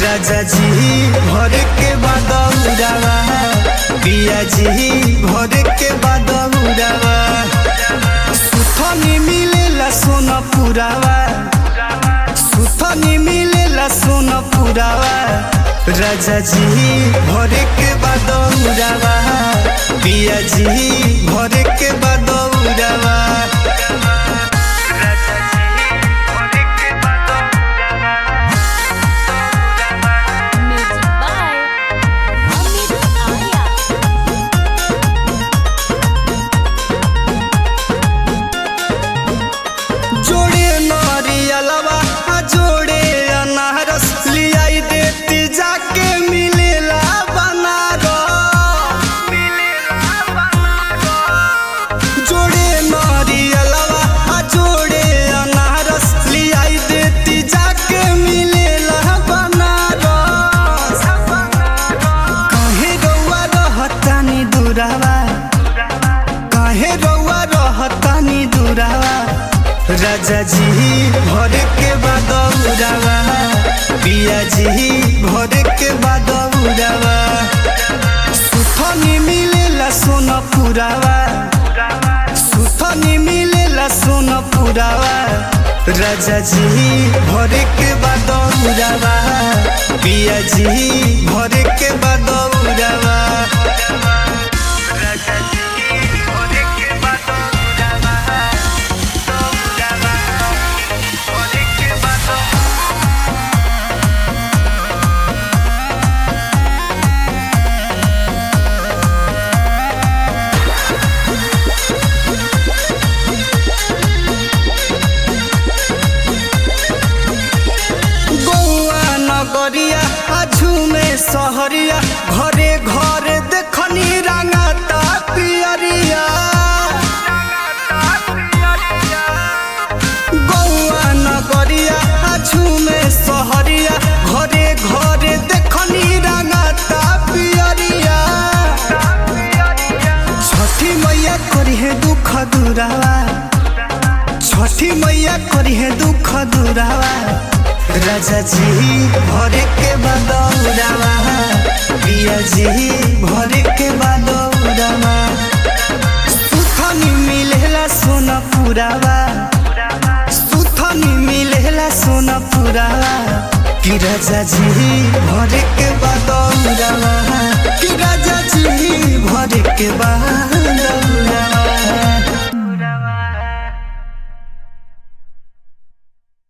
राजा जी भर के बदौरावा पिया जी भर के बदौरावा सुथनी मिलेला सोना पुरावा सुथनी मिलेला सोना पुरावा राजा जी भर के बदौरावा पिया जी भर के बदौरावा Music by Amit Arya. जोड़े नारियलवा आ जोड़े अनारस लियाई देती जाके मिलेला बनारस जोड़े नारियलवा आ जोड़े अनारस लियाई देती जाके मिलेला बनारस काहे रउआ रहतानी दुरावा काहे रउआ रहतानी दुरावा राजा जी भर के बदौरावा पिया जी भर के बदौरावा सुथनी मिलेला सोना पुरावा सुथनी मिलेला सोना पुरावा राजा जी भर के बदौरावा पिया जी भर के बदौरावा गौआ नगरिया आझू में सहरिया घरे घरे देखनी रंगाता पियरिया गौआ नगरिया आझू में सहरिया घरे घरे देखनी रंगाता पियरिया छठी मैया करी है दुख दुरावा छठी मैया करी है दुख दुरावा राजा जी भरे के बदौरावा पिया जी भरे के बदौरावा सुथनी मिलेला सोना पुरावा सुथनी मिलेला सोना पुरावा कि राजा जी भरे के बदौरावा कि राजा जी भरे के बा